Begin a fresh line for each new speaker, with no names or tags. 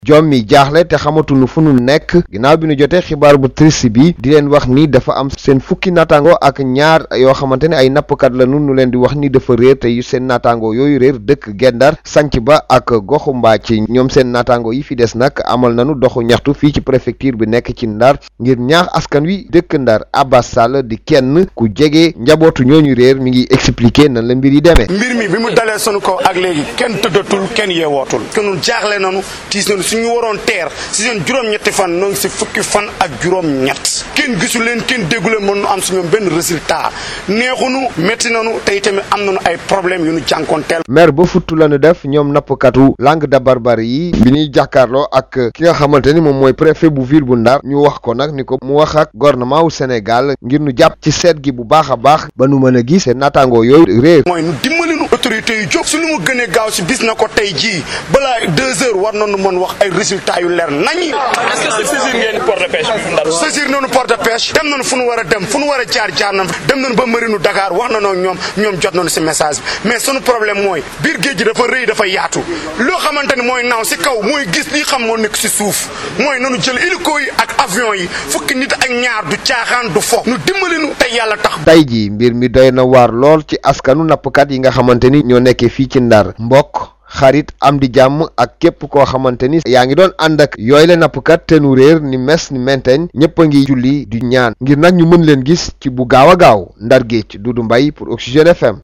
jom mi jaaxle te xamatuñu fu nu nekk ginnaaw bi nu jotee xibaar bu triste bi di leen wax ni dafa am seen fukki naataango ak ñaar yoo xamante ne ay nappkat la nu nu leen di wax ni dafa réer te yu seen naataango yooyu réer dëkk Gendar sanc ba ak goxu Mbàcc ñoom seen naataango yi fi des nag amal nanu doxu ñaxtu fii ci préfecture bi nekk ci Ndar ngir ñaax askan wi dëkk Ndar Abbas Sall di kenn ku jege njabootu ñooñu réer mi ngi expliquer nan la mbir yi demee.
mbir mi bi mu dalee sunu kaw ak léegi kenn tëddatul kenn yeewootul kenn jaaxle nanu tiis nanu suñu waroon teer si seen juróom-ñetti fan noo ngi si fukki fan ak juróom-ñett kenn gisu leen kenn déggu leen mën nu am si ñoom benn résultat neexunu métti nanu te itamit am nañu ay problème yu nu jànkoonteel.
maire ba futtu la nu def ñoom nappkatu langue de barbarie yi bi ñuy jàkkaarloo ak ki nga xamante ni moom mooy préfet bu ville bu Ndar ñu wax ko nag ni ko mu wax ak gouvernement wu Sénégal ngir nu jàpp ci seet gi bu baax a baax ba nu mën a gis seen naataangoo yooyu réer.
mooy nu dimbali nu autorité yu jóg su lu mu gënee gaaw si bis na ko tey jii balaa deux heures war nañu mën wax ay résultats yu leer nañi.
est-ce que saisir ngeen port de pêche bi Ndar.
saisir nañu port de pêche dem nañu fu nu war a dem fu nu war a jaar jaar nañu dem nañu ba marinu Dakar wax nañoo ñoom ñoom jot nañu si message bi mais sunu problème mooy biir géej gi dafa rëy dafa yaatu loo xamante ni mooy naaw si kaw mooy gis li xam moo nekk si suuf mooy nanu jël hélico yi ak avion yi fukki nit ak ñaar du caaxaan du fo nu dimbali nu tey yàlla tax.
tey jii mbir mi doy na waar lool ci askanu nappkat yi nga xamante ni ñoo nekkee fii ci Ndar mbokk xarit am di jàmm ak képp koo xamante ni yaa ngi doon ànd ak yooyu la nappkat te nu réer ni mes ni menteñ ñëpp a ngi julli di ñaan ngir nag ñu mën leen gis ci bu gaaw a gaaw Ndar Géej Dudu Mbay pour Oxygène FM